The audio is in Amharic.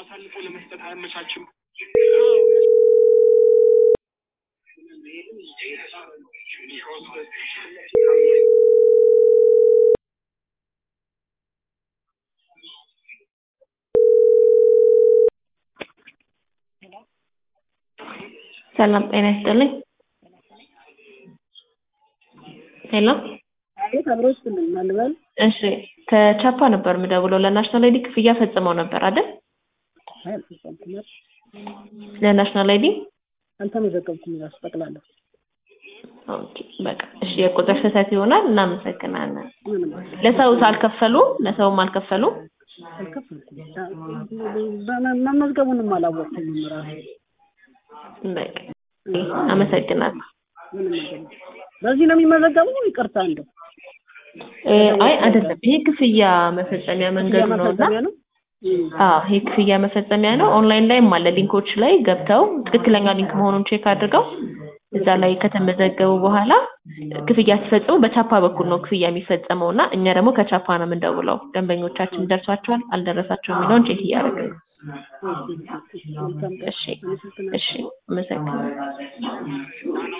አሳልፎ ለመስጠት አያመቻችም። ሰላም ጤና ይስጥልኝ። ሄሎ አቤት አብሮ ይስጥልኝ ማልበል እሺ ከቻፓ ነበር የምደውለው ለናሽናል አይዲ ክፍያ ፈጽመው ነበር አይደል? አልተሰብኩም ለናሽናል አይዲ አልተመዘገብኩም እራሱ ጠቅላለሁ ኦኬ በቃ እሺ የቁጥር ስህተት ይሆናል እናመሰግናለን ምንም ለሰውስ አልከፈሉ ለሰውም አልከፈሉ አልከፈልኩም በመ- መመዝገቡንም አላወቅኩም እራሱ በቃ አመሰግናለሁ ምንም ነገር በዚህ ነው የሚመዘገበው ይቅርታ እንደው እ አይ አይደለም ይሄ ክፍያ መፈጸሚያ መንገዱ ነውና መፈጸሚያ ነው እም፣ አዎ ይሄ ክፍያ መፈጸሚያ ነው። ኦንላይን ላይም አለ ሊንኮች ላይ ገብተው ትክክለኛ ሊንክ መሆኑን ቼክ አድርገው እዛ ላይ ከተመዘገቡ በኋላ ክፍያ ሲፈጽሙ በቻፓ በኩል ነው ክፍያ የሚፈጸመው እና እኛ ደግሞ ከቻፓ ነው የምንደውለው። ደንበኞቻችን ደርሷቸዋል አልደረሳቸውም የሚለውን ቼክ እያደረግን ነው። መልካም ቀን እሺ አመሰግናለሁ እሺ አመሰግናለሁ።